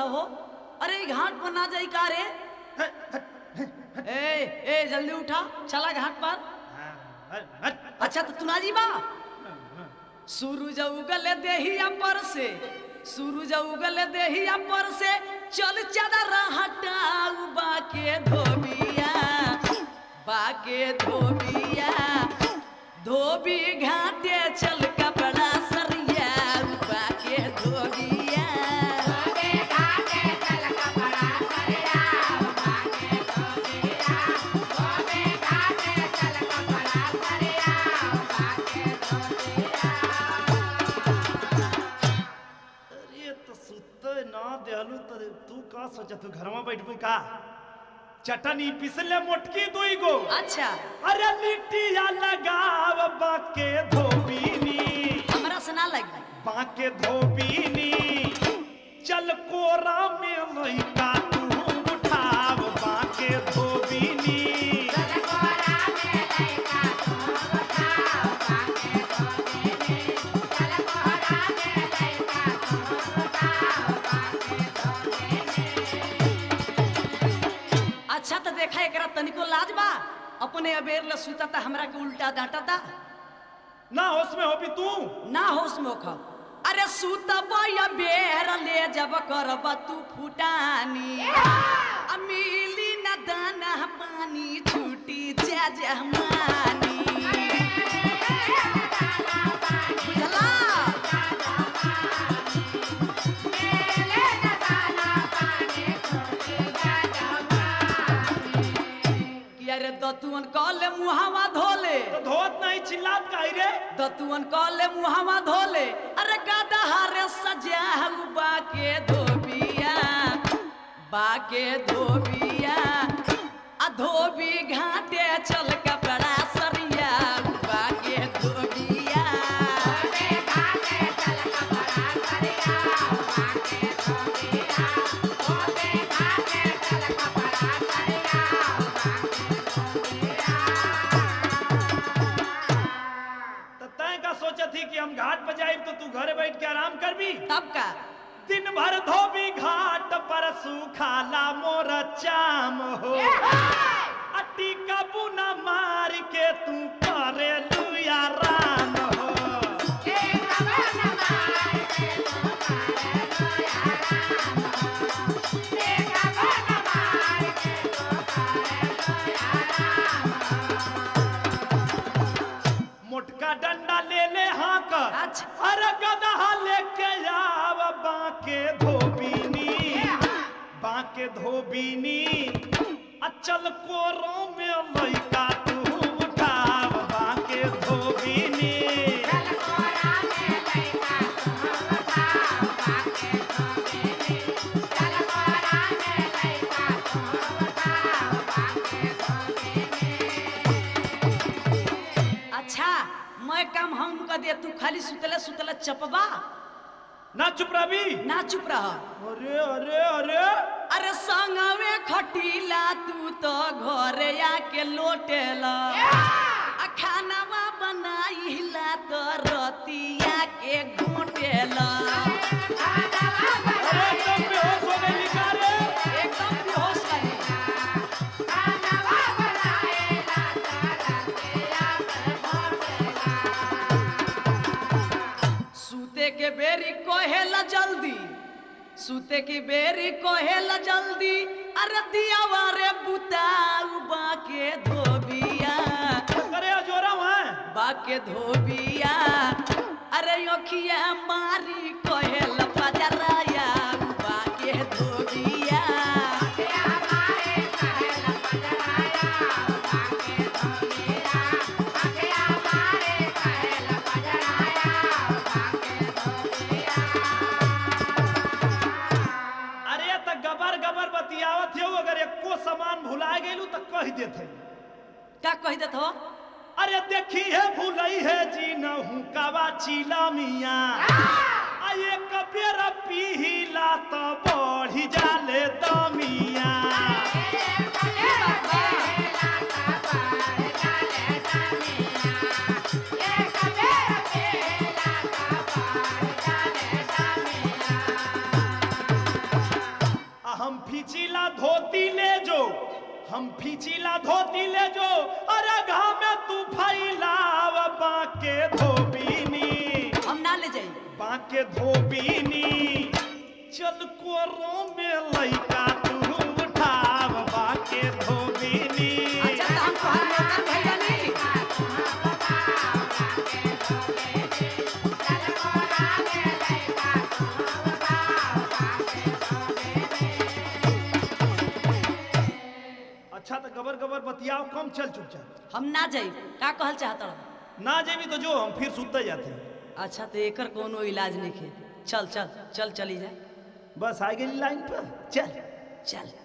रहला हो अरे ई घाट पर ना जाई का रे ए ए जल्दी उठा चला घाट पर अच्छा तो तू ना जी बा सूरज उगल देहिया पर से सूरज उगल देहिया पर से चल चादर हटाऊ बाके धोबिया बाके धोबिया धोबी घाटे चल कपड़ा सरिया बाके धोबिया अरे तो सुते ना देहलू तो तू का सोचा तू घर में बैठबू का चटनी पिसले मोटकी दुई गो अच्छा अरे लिट्टिया लगाव बाके धोबीनी हमरा से ना लगी बाके धोबीनी चल कोरा में लइका तू उठाव बाके धोबीनी अच्छा तो देखा एकरा तनिको लाज बा अपने अबेर ल सुता था हमरा के उल्टा डांटा था ना होश में हो भी तू ना होश में खा अरे सुतब या बेर ले जब करब तू फुटानी आ मिली न दाना पानी छूटी जा जहमानी बुझला कि अरे दतुअन कहले मुहावा धोले तो धोत नहीं चिल्लात काई रे दतुअन कहले मुहावा धोले अरे गादा हारे सजा बाके धोबिया बाके धोबिया आ धोबी घाटे चल कपड़ा सरिया बाके धोबिया तो तय का सोचा थी कि हम घाट पर जाए तो तू घरे बैठ के आराम कर भी तब का दिन भर धोबी घाट पर सुखाला मोर चाम हो अटी कबू न मार के तू करे लुया राम हो मोटका डंडा ले ले हाँ कर अच्छा। अरे गदहा लेके आव बाके धोबीनी बाके धोबीनी अचल कोरो में लइका तू उठाव बाके धोबीनी अच्छा मैं काम हम कर दे तू खाली सुतले सुतले चपबा ना चुप रही ना चुप रह अरे अरे अरे अरे संगवे खटीला तू तो घरे आके लोटेला आ खानावा बनाइला तो रतिया के घोटेला अरे एकदम बेहोश हो गई लिखा रे एकदम बेहोश करी सूते के बेरी कहेला जल्दी सूते की बेरी कहेला जल्दी अरे दियावा रे बुताऊ बाके धोबिया अरे जोरा वहाँ बाके धोबिया अरे अखिया मारी कहेला पजराया बाके धोबिया अरे त गबर गबर बतियावत हो अगर एको सामान भुला गेलू त कह देते क्या कह देत हो अरे देखी है भूलई है जी नहू कावा चीला मिया आ एक बेर पीला त बढ़ी जाले दमिया हम फीचिला धोती ले जो अरे घाम में तू फैलाव बाके धोबीनी हम ना ले जाई बाके धोबीनी चल कोरो में लइका तू उठाव बाके धोबीनी अच्छा तो हम तोहार नौकर भइल बानी अच्छा तो गबर गबर बतियाओ कम चल चुपचाप हम ना जाई का कहल चाहत रह ना जेबी तो जो हम फिर सुते जाते अच्छा तो एकर कोनो इलाज नहीं खे चल चल चल चली जाए बस आ गई लाइन पर चल चल